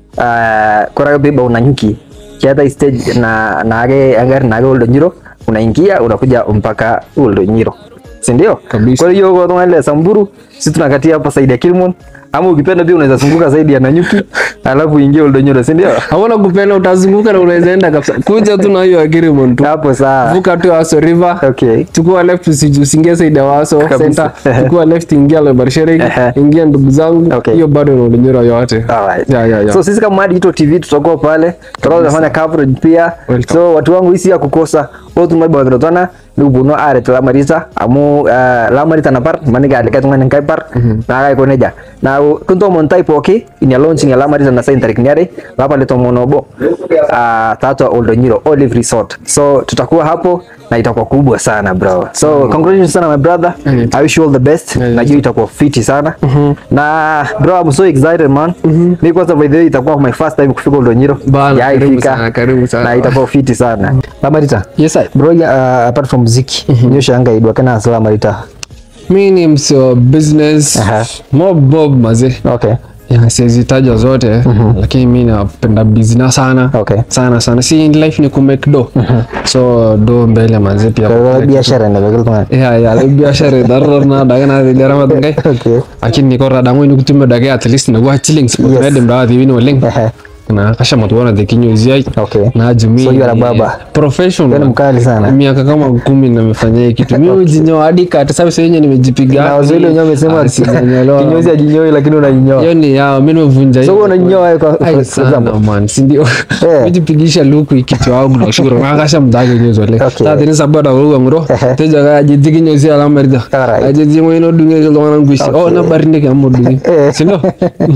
uh, kora biba unanyuki kiata stage na nage agari nage Oldonyiro unaingia unakuja mpaka Oldonyiro si ndio Kabisa. kwa hiyo kwa tungana ile Samburu sisi tunakatia hapa saidi ya Kilmon ama ukipenda pia unaweza zunguka zaidi ya Nanyuki alafu uingie Oldonyiro si ndio Hawana kupenda utazunguka na unaweza enda kabisa. Kuja tu na hiyo agreement tu. hapo sawa Vuka tu Aso River. okay Chukua left usi- usiingie Saida Waso Kabisa. center. Chukua left ingia Lebarshereki. Ehe. Ingia ndugu zangu. Okay. Hiyo bado ni Oldonyoro yote. Alright. Yeah, yeah, yeah. So sisi kama Mad Digital TV tutakuwa pale, tutakuwa tunafanya coverage pia. Welcome. So watu wangu hisi ya kukosa otu mai ba tona ni buno are la marita amu uh, la marita na par mani ga lekat ngani kai par na ga ko neja. Na kunto mon type okay in your launching ya la marita na sain tarik niare la pale to monobo uh, tatu Oldonyiro Olive Resort. So tutakuwa hapo na itakuwa kubwa sana bro. So congratulations sana my brother. Mhm. I wish you all the best. Mhm. Najua itakuwa fiti sana. Na bro I'm so excited man. Mimi kwanza by the way itakuwa my first time kufika Oldonyiro. Bana, Sijawahi karibu fika. sana, karibu sana. Na itakuwa fiti sana. Lamarita. Yes, I. Bro uh, apart from muziki, nyo shanga idwa kana Lamarita. Mimi ni msee wa business. Aha. Mob bob maze. Okay. ya siwezi taja zote lakini mi napenda bizina sana Okay. sana sana si in life ni kumake do so do mbele manze pia Kwa hiyo biashara inaweza kama ya ya biashara darna daga na dira ma ngai okay lakini ko rada ngoi nukutume daga at least na wa chilling spot Yes. na dem dawa diwini waleng Ehe. na kasha matuona de kinyo zai okay na jumi So you are a barber? professional Wewe ni mkali sana. miaka kama kumi nimefanya hii kitu mimi ujinyoa hadi kata sababu sasa yenyewe nimejipiga na wazee wenyewe wamesema Ah, sijanyolewa. kinyozi ajinyoi lakini unajinyoa hiyo ni yao mimi nimevunja so hiyo. wewe unajinyoa wewe kwa Ai, for sana example man si ndio Eh. mijipigisha luku ikitu wangu na shukuru nakasha mdage nyezo le Okay. ta tini sabada ruwa ngro Ehe. teja ga jidigi nyozi ala merda Alright. ajiji mo ino dunge ke lwana ngushi oh Okay. na barinde ke amo dunge Eh. si ndio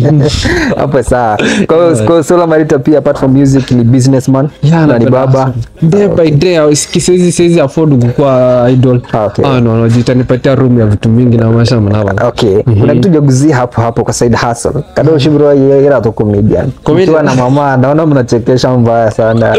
hapo sawa kwa hiyo kwa hiyo Sola Marita pia apart from music ni businessman Yeah, na ni napenda baba sana. day by day au siki- siwezi siwezi afford kukuwa idol Ah, okay. ah no no jitanipatia room ya vitu mingi na maisha mnava okay kuna kitu jaguzia hapo hapo kwa side hustle kado shibro ira to comedian Comedian. ukiwa na mama naona mnachekesha mbaya sana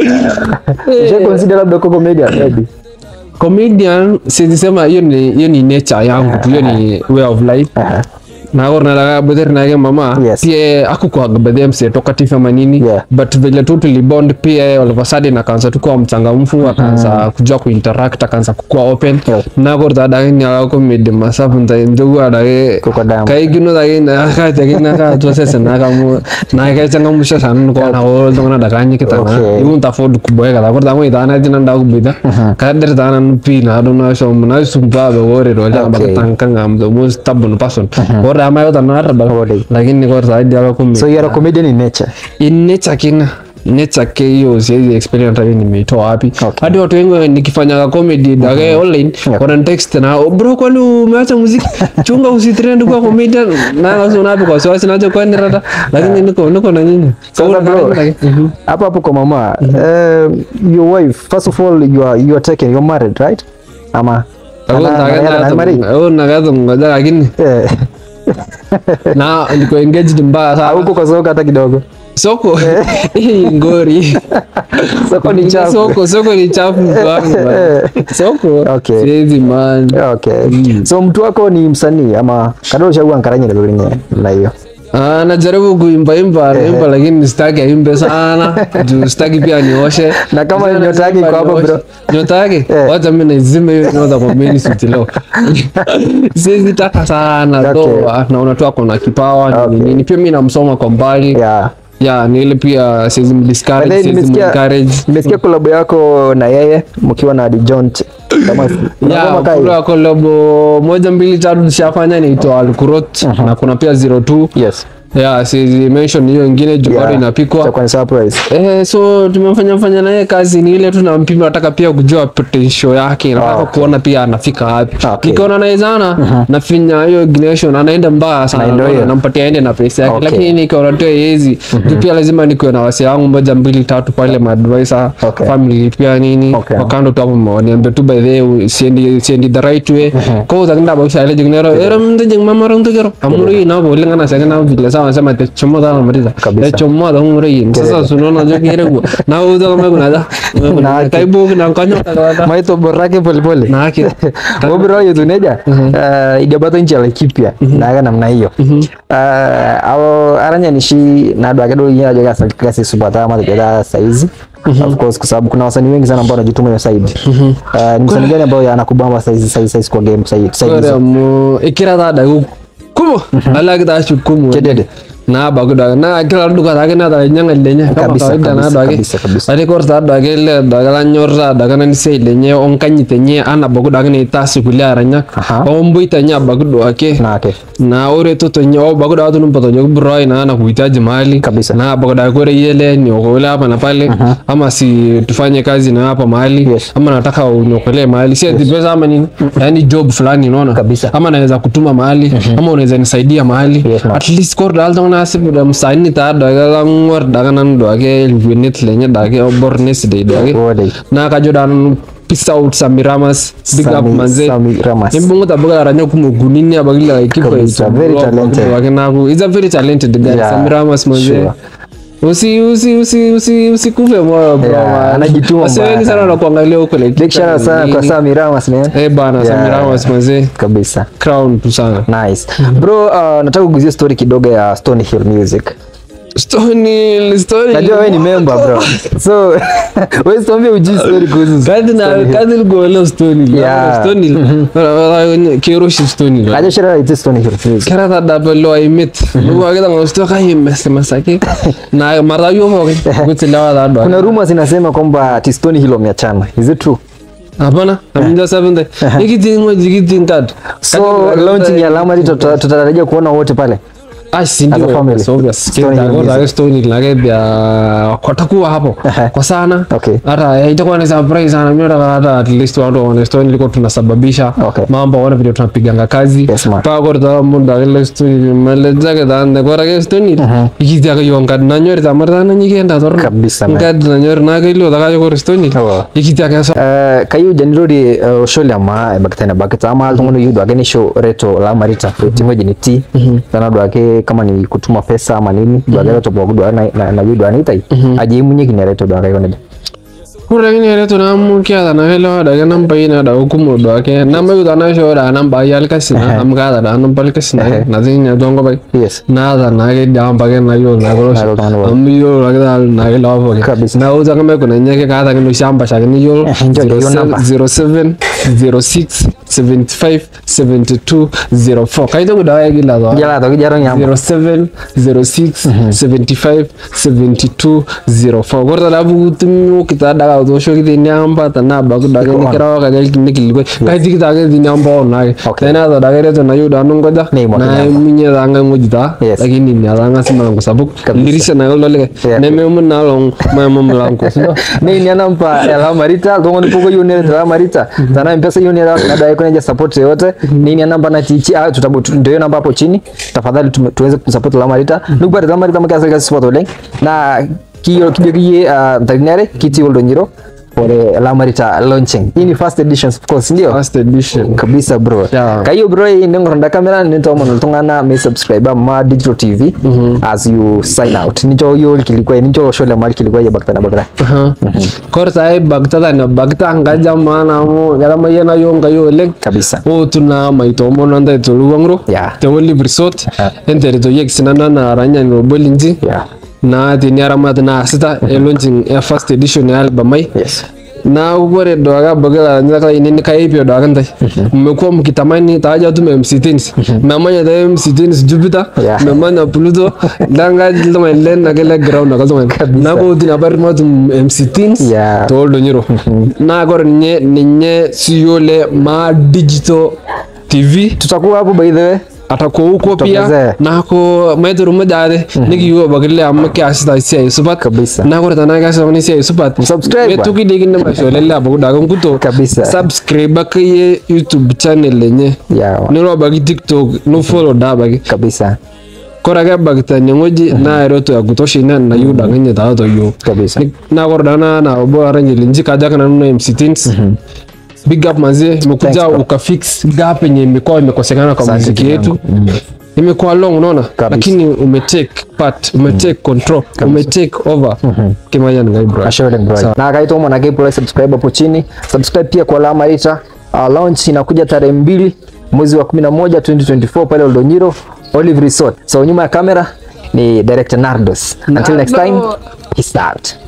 je consider labda kwa comedian maybe comedian siwezi sema hiyo ni hiyo ni nature yangu tu hiyo ni way of life Aha. nagor nalaga bether nage mama Yes. pia akukwaga bedhe mse talkative ama nini Yeah. but vile tu tulibond pia all of a sudden akaanza tu kuwa mchangamfu akaanza kujua kuinteract akaanza kukuwa open Yeah. nagor tadage nyala comedy masafu nta njogu adage Kuko damu. kaigino dage na ka tege na ka tu sese na ka mu na ka changamusha sana ko na ho tongana daganyi kitana Okay. iun ta fod kuboega da gor dango idana jina nda kubida ka der dana nupi na do na so na sumpa be wore do ja Okay. bakatanga ngam the most stubborn person or ama yo tanara ba Wore. lakini kwa zaidi ya kumi so you are a comedian in nature in nature kina nature ke hiyo siwezi experience hata nimeitoa wapi Okay. hadi watu wengi nikifanya comedy dage online wana text na "Oh, bro kwani umeacha muziki chunga usitrend kwa comedian na ngaso unapi kwa sababu sinacho kwani rada lakini niko niko na nyinyi Sasa bro, Mhm. hapo hapo kwa mama um, your wife first of all you are you are taken you're married right ama Ako Ana- ana- ana- ana- married? nagaza nagaza ngoja lakini Eh, na niko engaged mbaya sana hauko kwa soka hata kidogo soko hii ngori soko ni chafu soko soko ni chafu kwangu bwana. soko Okay. siwezi man okay so mtu wako ni msanii ama kadoro chagua nkaranye ndio linye na hiyo Ah, najaribu kuimba imba anaimba lakini sitaki aimbe sana juu sitaki pia nioshe Na kama Sasa nyota yake iko nasema hapo, nioshe. bro. nyota yake Eh. wacha mimi naizime hiyo nyota kwa mimi suti leo siwezi taka sana Okay. though ah, naona tu ako na kipawa ni Okay. nini pia mimi namsoma kwa mbali yeah ya ni ile pia siwezi mdiscourage Baadaye siwezi nimesikia encourage nimesikia kolabo yako na yeye mkiwa na Dijon kama ya unagoma kai kuna kolabo moja mbili tatu tushafanya inaitwa Alkurot na kuna pia 02 yes ya siwezi mention hiyo ingine juu bado yeah inapikwa itakuwa ni surprise Eh, so tumefanya fanya naye kazi ni ile tu nampima, nataka pia kujua potential yake, nataka okay. kuona pia anafika wapi. Okay. Nikiona naizana nafinya hiyo ignition, anaenda mbaya sana, Na ndio naona hiyo. nampatia aende na pesa yake, Okay. lakini nikiona tu yezi juu pia lazima nikuwe na wasi wangu moja mbili tatu pale maadvisor Okay. family pia nini Okay. wakando tu hapo waniambie tu by the way siendi siendi the right way ko utakenda ba ushaile jingnero era mnde jing mama rong tugero amuri na bo lenga na sanga na vile sawa sema te chomo da mariza Kabisa. te chomo da umuri sasa sunaona jo kire ku na uza kama kuna da Na- kai bu na kanyo ka maito borake polepole na haki obiro yutuneja uh, idiabato nchi laikipia naga namna hiyo uh, ao aranyanishi nadwake do yina joga kasi supata ama joga saizi of course kwa sababu kuna wasanii wengi sana ambao wanajituma hiyo side uh, ni msanii gani ambao anakubamba saizi saizi saizi kwa game side side ore hizo? mu ikira da da kumo ala kita shukumu Kedede. na bagu da na kila duka da na da nyanga lenye kama Kabisa, kawaida na kabisa, da kabisa, kabisa. ade kor da da le da la nyorra da kana ni sei lenye on kanyi tenye ana bagu da ni ta sikulia aranya Aha. on buita nya bagu do ake na ake na ore to to nyo bagu da tu mpato jogu broi na ana kuhitaji mali Kabisa. na bagu da kore yele ni okola hapa na pale ama si tufanye kazi na hapa mahali Yes. ama nataka uniokolee mahali si ati pesa ama nini yani job fulani unaona Kabisa. ama naweza kutuma mahali ama unaweza nisaidia mahali Yes, ma'am. at least kor dal tong nasib da msani ta da ga ngor da ga nan do age lunet lenye da ga bornes de do age Wode. na ka jodan peace out samiramas big up Sami- manze Sami Ramas. Imbungu tabuga ranya kumugunini abagila ekipa Kabisa, very talented. wakinaku is a very talented guy Yeah, samiramas manze sure. usi usi usi usi usikufe moyo bro Yeah, man. anajituma Wase wengi bana. sana wanakuangalia huko like big shout out sana kwa Sami Ramas man eh bana Yeah. Samira Ramas mazee kabisa crown tu sana nice bro uh, nataka kuguzia story kidogo ya Stony Hill Music Stony Stony najua wewe ni member bro so wewe tuambie ujui story kuhusu Kadi na Stony Hill. kadi golo Stony Yeah. Stony kero shi Stony najua shira ite Stony Hill Music kera ta da lo ai mit lu aga da ngosto ka hi mes masake na mara yo mo kuti lawa da do kuna rumors zinasema kwamba ati Stony Hill wameachana is it true hapana aminja sabende ikiti ngo jikiti kad so launching ya Lamari tuta- tutatarajia kuona wote pale Ah, si ndio, As a family. yes, obvious. Stony Hill Kenda Music. kwa Stony lage bia watakuwa hapo Ehe. kwa sana Okay. hata itakuwa ni surprise sana mimi nataka hata at least watu waone Stony liko tunasababisha Okay. mambo waone vile tunapiganga kazi Yes, man. pa kwa ta munda ile Stony mele zake da ande kwa rage Stony ikiti aka yonga na nyori ta marta na nyigenda torno Kabisa, man. ngad na nyori na kailo da ka kwa Stony Oh. ikiti aka so Uh, kayu janirori uh, oshole ama bakitana bakita ama altungono yudo ake nisho reto la marita timo jini ti tana do ake kama ni kutuma pesa ama nini do ake reto bogu do na na, na yudo anitai aje munye kine reto do ake yone Kura gini yare to na mu kya da na velo da ga nan bai na da hukumu do ake na mai da na sho da nan ba yal kasina am ga da da nan bal kasina na zin ya dongo bai yes na da na ga da am ba ga na yo na go Na yo na go. am yo la ga na ga la bo Kabisa. na uza kama kuna nyeke ka da no shamba sha ni yo Ndio, ndio namba. 07 06 75 72 04 kai to da ya gila do jala to jaro nyamba 07 06 75 72 04 gorda da bu tum kita da ga do shoki de nyamba ta na ba da ga ni kira ga ga ni kili ko kai ti kita ga di nyamba on na Okay. tena da da ga to na yu da nun goda Ni mo na nyamba. minya da nga ngoji da Yes. lakini ni da nga sima ngo sabuk Kabisa. lirisha na lo le Yeah. ne me mun na long ma ma mlang ko sino ni ni anampa la marita dongo pogo yone la marita tana mpesa yone la kada iko nje support yote nini anamba na chichi ah tutabu tu- ndio namba hapo chini tafadhali tume- tuweze kumsupport la marita nubare la marita mkasa kasi support ole na kiyo kiyo kiye tagnere kiti oldo nyiro for la marita launching hii ni first edition of course ndio first edition kabisa bro Yeah. kayo bro ningoronda kamera nintomo noltung'ana me subscribe ma digital tv as you sign out nicho yo kilikuwa nicho shole mali kilikuwa ya baktana bakra kor sai bagta da na bagta nga jamana mo gara ma yana yo nga yo lek kabisa o tuna mai to mo nanda to luwangro Yeah. te woli resort entere to yek sinana na ranya no bolinji yeah na ti nyara mat na sita e launching e first edition ya album mai yes na gore doga bagala nyaka ini ka ipi doga ndai mmekuwa mkitamani taja tu MC Teens mamanya da MC Teens Jupiter Yeah. mamanya Pluto danga jilma len na gele ground na kalzo na ko dina bar ma tu MC Teens Yeah. to do nyiro na gore nye ninye siyole ma digital TV tutakuwa hapo by the way atakuwa huko pia Tokezee. nako maituru mujade nikiyo bagile amma ki asita sia supat Kabisa. na gore tana ga ni sia supat Subscribe we ba. tuki digi ne masho lella bagu daga kuto Kabisa. subscribe ka ye youtube channel lenye yeah ni ro bagi tiktok no follow da bagi kabisa kora ga bagta nyangoji na ero to ya kutosha ina na yu daga nya da to yo kabisa Ni- na gore dana na obo aranje linji kaja kana no MC Teens big up manze umekuja bro. ukafix gap yenye imekuwa imekosekana kwa Asante muziki yetu imekuwa long unaona lakini umetake part umetake control umetake over kimanya ngai bro ashore bro Sawa. na kaito mwana kepo subscribe hapo chini subscribe pia kwa la marita uh, launch inakuja tarehe mbili mwezi wa 11 2024 pale Oldonyiro Olive Resort so nyuma ya kamera ni director Nardos until next time peace out